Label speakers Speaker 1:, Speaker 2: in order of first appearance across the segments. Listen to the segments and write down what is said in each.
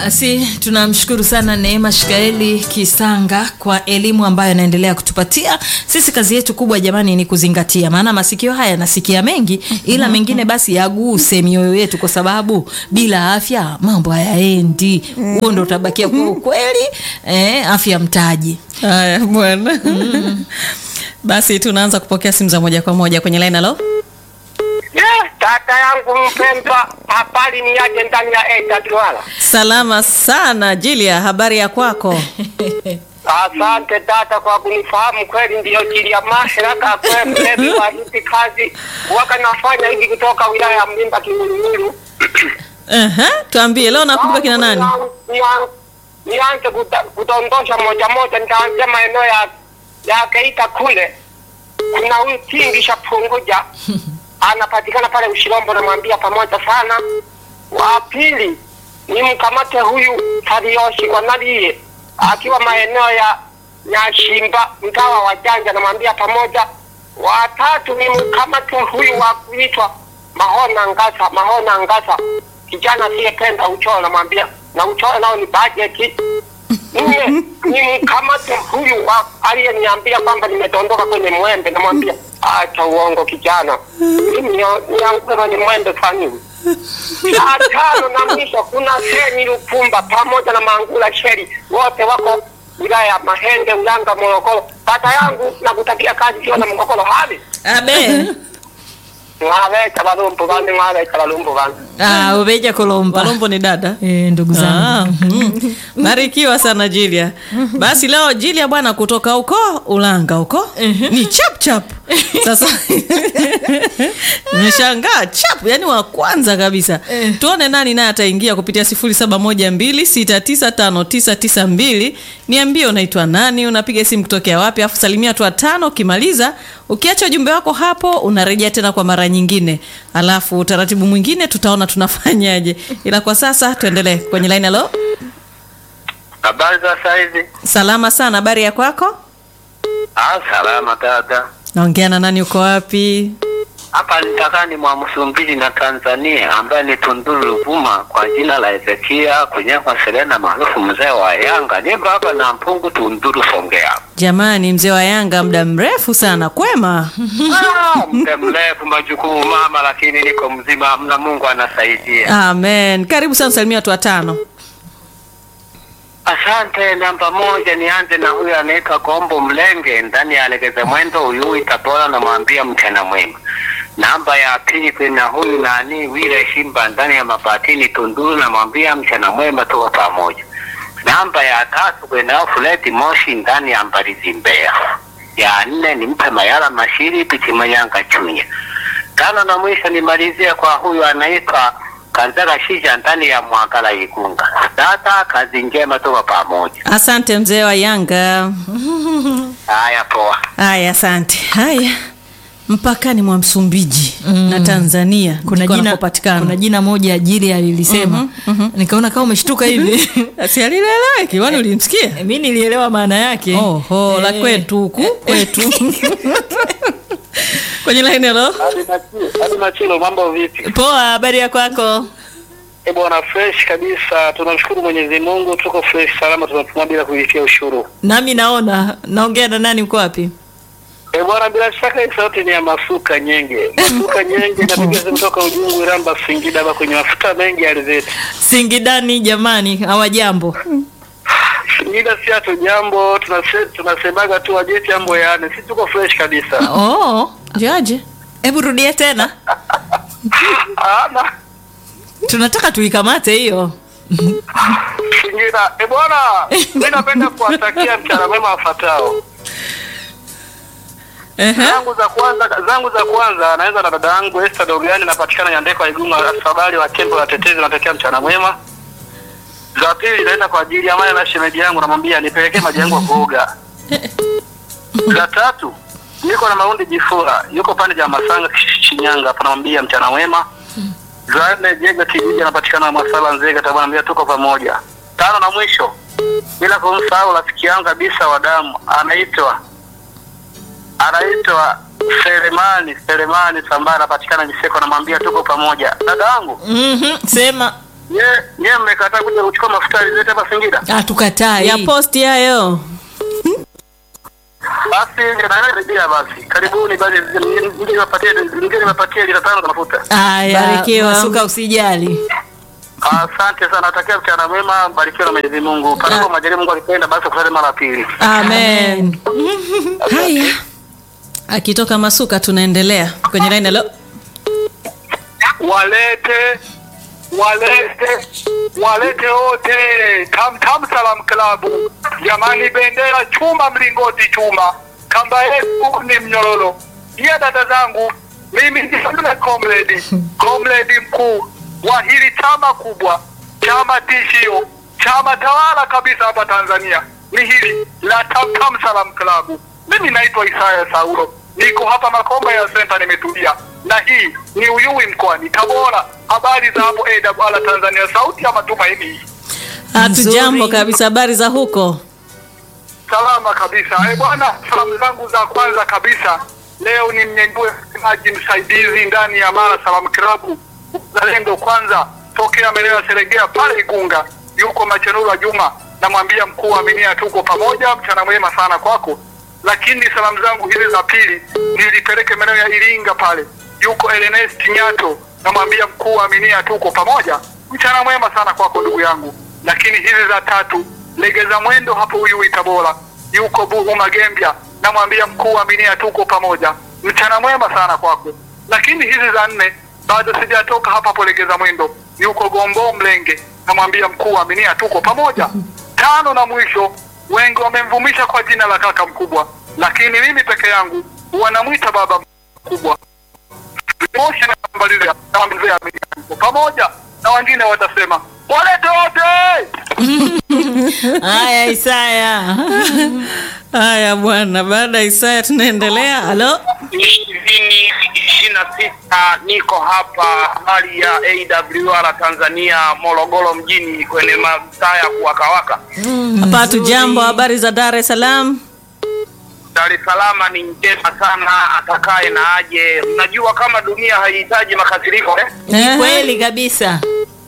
Speaker 1: Basi tunamshukuru sana Neema Shikaeli Kisanga kwa elimu ambayo anaendelea kutupatia sisi. Kazi yetu kubwa jamani ni kuzingatia, maana masikio haya yanasikia mengi, ila mengine basi yaguse mioyo yetu, kwa sababu bila afya mambo hayaendi. Huo ndo utabakia kwa ukweli. Eh, afya mtaji.
Speaker 2: Haya bwana. Basi tunaanza kupokea simu za moja kwa moja kwenye line. Halo,
Speaker 3: Yeah, tata yangu mpendwa, habari ni yaje ndani ya Eta Duala?
Speaker 2: salama sana Jilia, habari ya kwako?
Speaker 3: Asante tata kwa kunifahamu kweli, ndiyo Jilia Maheraka kwemlevi wa hizi kazi waka nafanya hivi kutoka wilaya ya Mlimba Kimulumulu.
Speaker 2: Aha, tuambie leo nakumbuka kina nani?
Speaker 3: Nian- Nianze kuta- kudondosha moja moja, nitaanzia maeneo ya ya Geita kule. Kuna huyu Tingi Shapunguja anapatikana pale Ushirombo, namwambia pamoja sana. Wa pili ni mkamate huyu Tarioshi kwa Nalie akiwa maeneo ya Nyashimba, mtawa wa Janja, namwambia pamoja. Wa tatu ni mkamate huyu wa kuitwa Mahona Ngasa, Mahona Ngasa, kijana asiyependa uchoro, namwambia na uchoro nao ni bajeti. Nne ni mkamate huyu wa aliyeniambia kwamba nimedondoka kwenye mwembe, namwambia acha uongo kijana, mimi nianguke kwenye mwembe fani Saa tano na mwisho kuna Seni Lukumba pamoja na Mangula Sheri, wote wako wilaya ya Mahenge, Ulanga, Morogoro. Tata yangu nakutakia kazi sio na mgogoro hali
Speaker 1: Abe.
Speaker 3: mwaweka balumbu bane mwaweka balumbu bane
Speaker 1: Ah, ubeja kolomba.
Speaker 2: Palombo ni dada.
Speaker 1: Eh, ndugu zangu.
Speaker 2: Ah, mm. Barikiwa sana Jilia. Basi leo Jilia bwana kutoka huko Ulanga huko ni chap chap. Sasa nimeshangaa chap, yani wa kwanza kabisa. Tuone nani naye ataingia kupitia 0712695992. Niambie unaitwa nani, unapiga simu kutokea wapi, afu salimia watu watano. Ukimaliza ukiacha ujumbe wako hapo, unarejea tena kwa mara nyingine, alafu utaratibu mwingine tutaona tunafanyaje, ila kwa sasa tuendelee kwenye line. Halo,
Speaker 3: habari za saizi
Speaker 2: salama sana, habari ya kwako?
Speaker 3: ah salama dada
Speaker 2: Naongea na nani, uko wapi?
Speaker 3: hapa nitakani mwa Msumbiji na Tanzania ambaye ni Tunduru Ruvuma kwa jina la Ezekia Kunyakwa Serena maarufu mzee wa Yanga. Nipo hapa na Mpungu Tunduru Songea.
Speaker 2: Jamani, mzee wa Yanga, muda mrefu sana, kwema?
Speaker 3: Ah, muda mrefu majukumu mama, lakini niko mzima, mna Mungu anasaidia.
Speaker 2: Amen. Karibu sana, salimia watu watano.
Speaker 3: Asante. Namba moja, nianze na huyu anaitwa Gombo Mlenge ndani ya Legeze Mwendo Uyui Tabora, namwambia mchana mwema. Namba ya pili kuna huyu nani Wile Shimba ndani ya Mabatini Tunduru, namwambia mchana mwema, tuko pamoja. Namba ya tatu kuna Fuleti Moshi ndani ya Mbalizi Mbeya. Ya nne nimpe Mayala Mashiri Pichimanyanga Chunya. Tano na mwisho nimalizie kwa huyu anaitwa Kanzara Shija ndani ya Mwagala Igunga. Dada, kazi njema, tuko pamoja.
Speaker 2: Asante mzee wa Yanga.
Speaker 3: Haya, poa.
Speaker 2: Haya, asante. Haya, mpakani mwa Msumbiji na Tanzania
Speaker 1: Kuna
Speaker 2: ndiko
Speaker 1: jina,
Speaker 2: anakopatikana.
Speaker 1: kuna jina moja ajili alilisema nikaona kama umeshtuka hivi
Speaker 2: si alieleweki, kwani ulimsikia?
Speaker 1: mi nilielewa maana yake
Speaker 2: Oho, la
Speaker 1: Eh.
Speaker 2: kwetu huku kwetu kwenye line. Hello,
Speaker 3: Hadi Machilo, mambo vipi?
Speaker 1: poa habari ya kwako
Speaker 3: E bwana, fresh kabisa. Tunamshukuru Mwenyezi Mungu, tuko fresh salama, tunapumua bila kulipia ushuru.
Speaker 1: nami naona naongea na nani uko wapi
Speaker 3: E bwana, bila shaka hii sauti ni ya Masuka Nyenge. Masuka Nyenge napiga simu toka Ujungu, Iramba, Singida, hapa kwenye mafuta mengi ya alizeti.
Speaker 1: singidani jamani hawajambo
Speaker 3: Singida si hatu jambo, tunase, tunasemaga tu wajeti jambo yaani, si tuko fresh kabisa.
Speaker 1: oh.
Speaker 2: jaje
Speaker 1: hebu rudie tena
Speaker 3: Ana
Speaker 1: tunataka tuikamate hiyo
Speaker 3: Singida. E bwana, mimi napenda kuwatakia mchana mwema wafuatao.
Speaker 2: Ehe.
Speaker 3: zangu za kwanza zangu za kwanza naanza na dada yangu Esther Dogani napatikana Nyandeko ya Igunga afadhali wa Kembo la Tetezi natokea mchana mwema. Za pili naenda kwa ajili ya maya na shemeji yangu namwambia nipelekee maji yangu ya kuoga. Za tatu niko na Maundi Jifura yuko pande ya Masanga Shinyanga hapo namwambia mchana mwema. Za nne Jega kijiji anapatikana Masala Nzega tabana namwambia tuko pamoja. Tano na mwisho bila kumsahau rafiki yangu kabisa wa damu anaitwa anaitwa Selemani Selemani Sambara anapatikana Miseko, namwambia tuko pamoja. Dada yangu
Speaker 1: mm-hmm. sema
Speaker 4: Nye nye mmekataa kuja kuchukua mafuta alizete hapa Singida.
Speaker 1: hatukatai
Speaker 2: ya posti hayo
Speaker 4: Basi ndio basi. Karibuni basi nje niwapatie nje niwapatie lita tano za mafuta.
Speaker 1: haya
Speaker 2: Barikiwa.
Speaker 1: masuka usijali
Speaker 4: Asante sana, natakia mchana mwema, barikiwa na Mwenyezi Mungu. Panapo majaliwa Mungu akipenda basi kusali mara ya pili.
Speaker 2: amen haya akitoka masuka tunaendelea kwenye line halo
Speaker 5: walete walete walete wote tam tam salam klabu jamani bendera chuma mlingoti chuma kamba yetu ni mnyororo pia dada zangu mimi ni yule comrade comrade mkuu wa hili chama kubwa chama tishio chama tawala kabisa hapa tanzania ni hili la tam tam salam klabu mimi naitwa isaya saulo niko hapa makomba ya senta nimetulia na hii ni uyui mkoani tabora habari za hapo awr tanzania sauti ya matumaini
Speaker 2: hatujambo
Speaker 1: Nzuri.
Speaker 2: kabisa habari za huko
Speaker 5: salama kabisa eh bwana salamu zangu za kwanza kabisa leo ni mnyenyue msemaji msaidizi ndani ya mara salamu klabu zalendo kwanza tokea maeneo ya seregea pale igunga yuko machenura juma namwambia mkuu wa minia tuko pamoja mchana mwema sana kwako lakini salamu zangu hizi za pili nilipeleke maeneo ya iringa pale yuko Ernest nyato namwambia mkuu wa minia tuko pamoja mchana mwema sana kwako ndugu yangu lakini hizi za tatu legeza mwendo hapo Uyui Tabora, yuko Buhu Magembya, namwambia mkuu wa minia tuko pamoja, mchana mwema sana kwako. Lakini hizi za nne bado sijatoka hapa hapo legeza mwendo, yuko Gombo Mlenge, namwambia mkuu wa minia tuko pamoja. Tano na mwisho, wengi wamemvumisha kwa jina la kaka mkubwa, lakini mimi peke yangu wanamwita baba mkubwa. Moshi na mbaliza na mzee Aminia tuko pamoja, na wengine watasema walete wote
Speaker 1: haya isaya
Speaker 2: haya bwana baada ya isaya tunaendelea halo
Speaker 3: ishirini ishirini na sita niko hapa hali ya awr tanzania morogoro mjini kwenye mataa ya kuwakawaka
Speaker 2: hapa hatujambo habari za dar es salaam
Speaker 3: dar es salaam ni njema sana atakaye na aje unajua kama dunia haihitaji makasiriko eh?
Speaker 1: ni kweli kabisa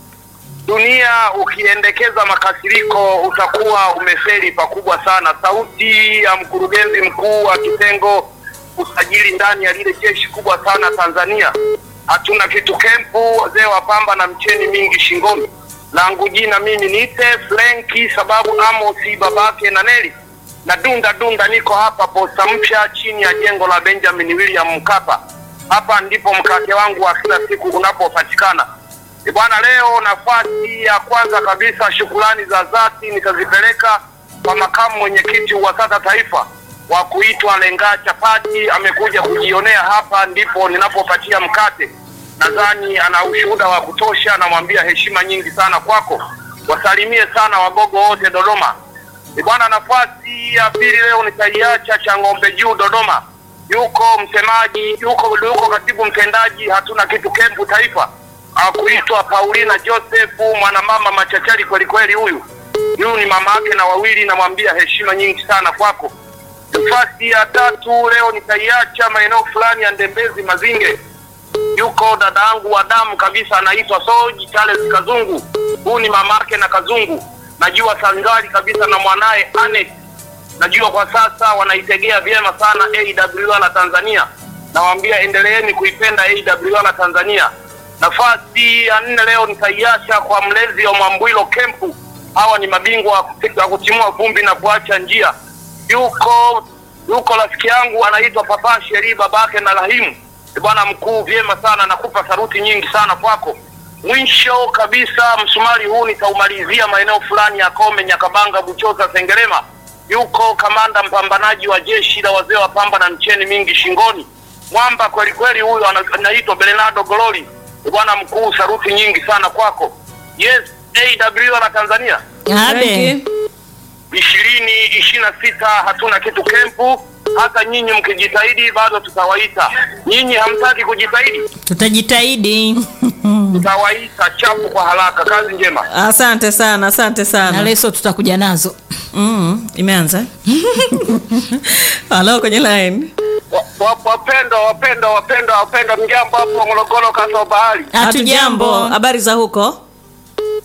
Speaker 3: dunia ukiendekeza makasiriko utakuwa umeferi pakubwa sana sauti ya mkurugenzi mkuu wa kitengo usajili ndani ya lile jeshi kubwa sana tanzania hatuna kitu kempu wazee wa pamba na mcheni mingi shingoni langu jina mimi niite frenki sababu amosi babake na neli na dunda dunda niko hapa posta mpya chini ya jengo la benjamin william mkapa hapa ndipo mkate wangu wa kila siku unapopatikana E bwana, leo nafasi ya kwanza kabisa, shukrani za dhati nitazipeleka kwa makamu mwenyekiti wa SATA taifa wa kuitwa Lenga Chapati. Amekuja kujionea hapa, ndipo ninapopatia mkate. Nadhani ana ushuhuda wa kutosha, namwambia heshima nyingi sana kwako. Wasalimie sana wagogo wote Dodoma. E bwana, nafasi ya pili leo nitaiacha cha ng'ombe juu Dodoma. Yuko msemaji, yuko yuko katibu mtendaji, hatuna kitu kempu taifa akuitwa Paulina Josefu, mwanamama machachari kweli kweli. Huyu huyu ni mama yake na wawili, namwambia heshima nyingi sana kwako. Nafasi ya tatu leo nitaiacha maeneo fulani ya Ndembezi Mazinge, yuko dada yangu wa damu kabisa, anaitwa Soji Charles Kazungu. Huyu ni mama yake na Kazungu, najua sangali kabisa na mwanaye Anet najua kwa sasa wanaitegea vyema sana AWR la Tanzania. Nawaambia endeleeni kuipenda AWR la Tanzania. Nafasi ya nne leo nitaiacha kwa mlezi wa Mwambwilo Kempu. Hawa ni mabingwa wa kuti- wa kutimua vumbi na kuacha njia. Yuko yuko rafiki yangu anaitwa Papa Sheri, babake na Rahimu. Ni Bwana mkuu, vyema sana, nakupa saruti nyingi sana kwako. Mwisho kabisa, msumari huu nitaumalizia maeneo fulani ya Kome, Nyakabanga, Buchosa, Sengerema. Yuko kamanda mpambanaji wa jeshi la wazee wa pamba na mcheni mingi shingoni, mwamba kweli kweli, huyu ana- anaitwa Bernardo Gololi. Ni Bwana mkuu, saruti nyingi sana kwako. Yes, AW na Tanzania
Speaker 1: abe
Speaker 3: ishirini ishirini na sita hatuna kitu kempu. Hata nyinyi mkijitahidi bado tutawaita. Nyinyi hamtaki kujitahidi,
Speaker 1: tutajitahidi
Speaker 3: tutawaita chapu kwa haraka. Kazi njema.
Speaker 2: asante sana asante
Speaker 1: na
Speaker 2: sana
Speaker 1: leso tutakuja nazo
Speaker 2: mm, imeanza halo kwenye line
Speaker 3: Wa- wa- Wapendwa, wapendwa, wapendwa, wapendwa, mjambo hapo Morogoro, kasa bahari.
Speaker 2: hatujambo
Speaker 1: hatujambo
Speaker 2: habari za huko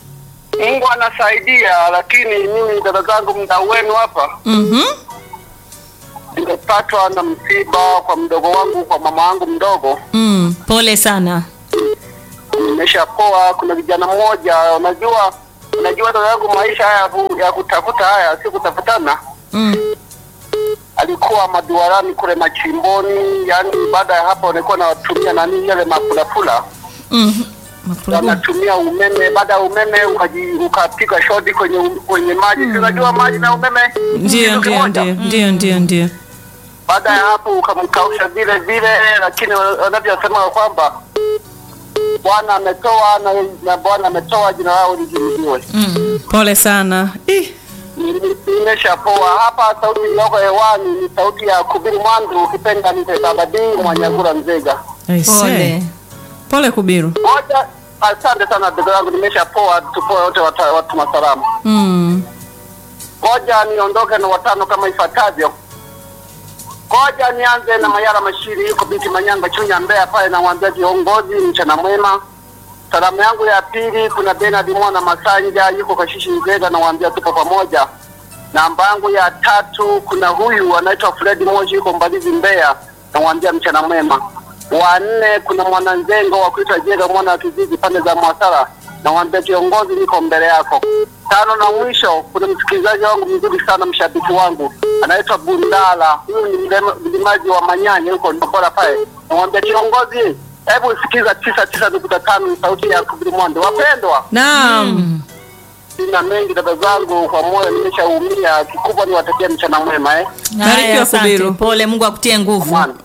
Speaker 5: Mungu anasaidia, lakini mimi dada zangu, mdau wenu hapa,
Speaker 2: Mhm.
Speaker 5: nimepatwa na msiba kwa mdogo wangu, kwa mama wangu mdogo.
Speaker 2: Mm.
Speaker 1: pole sana
Speaker 5: Nimeshapoa. Kuna vijana mmoja, unajua unajua dada yangu, maisha haya ya ku- ya kutafuta haya si kutafutana.
Speaker 2: Mm.
Speaker 5: Alikuwa maduarani kule machimboni, yani baada ya hapo walikuwa nawatumia nani yale mapulapula
Speaker 2: Mhm. Mapulapula.
Speaker 5: wanatumia umeme. Baada ya umeme ukaji ukapiga shoti kwenye kwenye maji, si unajua maji na umeme
Speaker 2: Ndio,
Speaker 5: kitu
Speaker 2: ndio,
Speaker 5: kimoja.
Speaker 2: ndio, ndio, ndio, ndio.
Speaker 5: Baada ya hapo ukamkausha vile vile, lakini wanavyosema kwamba Bwana ametoa na, na Bwana ametoa, jina lao lihimidiwe.
Speaker 2: Pole sana. Ih.
Speaker 5: Nimeshapoa hapa. Sauti iliyoko hewani ni sauti ya Kubiru Mwandu, ukipenda nite Babadi Mwanyagura Nzega.
Speaker 2: I say.
Speaker 1: pole
Speaker 2: Pole Kubiru.
Speaker 5: Moja, asante sana ndugu yangu, nimeshapoa. Tupoe wote wata- watu masalamu.
Speaker 2: Mm.
Speaker 5: Ngoja niondoke na watano kama ifuatavyo. Ngoja nianze na Mayara Mashiri, yuko binti Manyanga Chunya, Mbeya pale, namwambia viongozi, mchana mwema. Salamu yangu ya pili, kuna Bernard Mwana Masanja, yuko Kashishi Ugega, namwambia tupo pamoja. Namba yangu ya tatu, kuna huyu anaitwa Fred Moshi, yuko Mbalizi Mbeya, namwambia mchana mwema. Wa nne, kuna mwananzengo wa kuitwa Jega mwana wa kijiji pande za Mwasara, namwambia kiongozi, niko mbele yako. Tano na mwisho, kuna msikilizaji wangu mzuri sana, mshabiki wangu anaitwa Bundala. Huyu ni mlema- mlimaji wa Manyanya huko Ndobora pale, namwambia kiongozi, hebu sikiza tisa tisa nukta tano ni sauti ya Kubilimonde. Wapendwa,
Speaker 2: Naam.
Speaker 5: sina mengi dada zangu, kwa moyo nimeshaumia. Kikubwa ni watakia mchana mwema eh.
Speaker 2: Barikiwa,
Speaker 1: Haya, asante.
Speaker 2: Kubiru.
Speaker 1: pole mungu akutie nguvu
Speaker 5: Mwana.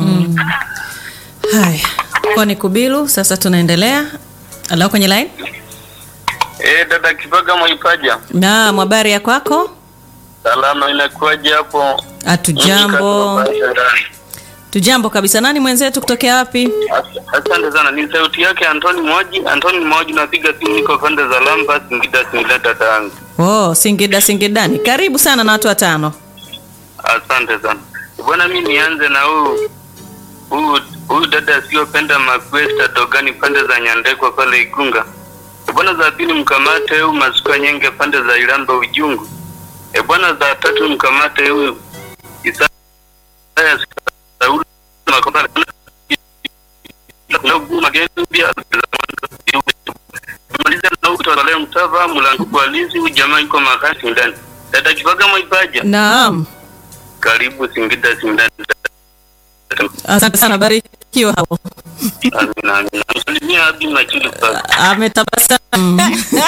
Speaker 2: Haya. Kwa ni Kubiru, sasa tunaendelea. Alao kwenye line?
Speaker 6: Eh, dada Kipaga Mwaipaja,
Speaker 2: Naam, habari ya kwako?
Speaker 6: salama, inakuwaje hapo?
Speaker 2: Hatujambo. Tujambo kabisa. Nani mwenzetu kutokea wapi?
Speaker 6: As- Asante sana, ni sauti yake Antoni Moji. Antoni Moji, napiga simu, niko pande za Lamba, Singida, Singida, dada yangu.
Speaker 2: Oh, Singida Singidani. Karibu sana na watu watano.
Speaker 6: Asante sana bwana, mi nianze na huu huu huyu dada asiyopenda makwesta dogani pande za Nyandekwa pale Igunga. E bwana, za pili mkamate huyu masuka nyenge pande za Ilamba Ujungu. E bwana, za tatu mkamate huyu Isaya Sauli Makopa Magembia maliza na huyu Twalale Mtava Mlango kwa Lizi, huyu jamaa yuko makasi ndani. Dada Kipaga Mwaipaja,
Speaker 2: Naam.
Speaker 6: karibu Singida Singida.
Speaker 2: Asante sana, barikiwa hapo.
Speaker 6: Amina, amina. Msalimia Abi Machili sasa.
Speaker 2: Ametabasamu.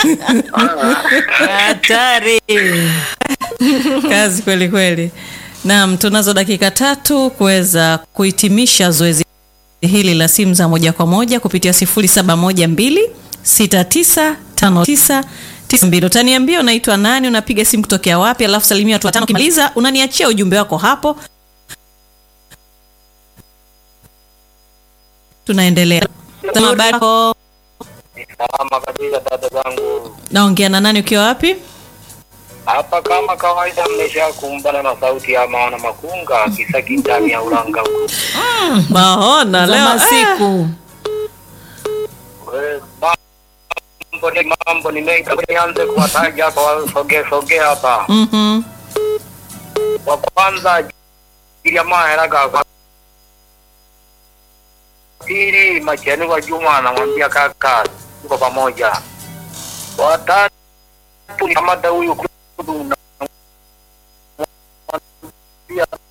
Speaker 1: hatari
Speaker 2: Kazi kweli kweli. Naam, tunazo dakika tatu kuweza kuhitimisha zoezi hili la simu za moja kwa moja kupitia 0712 6959 92. Utaniambia unaitwa nani, unapiga simu kutokea wapi, alafu salimia watu watano. Ukimaliza unaniachia ujumbe wako hapo, tunaendelea. Sema habari yako.
Speaker 7: Salama kabisa dada zangu,
Speaker 2: Naongea na nani, ukiwa wapi?
Speaker 7: hapa kama kawaida, mmesha kumbana na sauti ya maana makunga kisaki ndani ya ulanga huko.
Speaker 2: Maona
Speaker 1: za
Speaker 2: leo
Speaker 1: masiku
Speaker 7: We, Mambo ni mambo ni mengi, Hebu nianze kuwataja hapa, wasogee sogee hapa.
Speaker 2: Mhm.
Speaker 7: Wa kwanza jamaa heraga kwa pili macheni wa Juma anamwambia kaka, tuko pamoja. Watatu ni kamata huyu kudu na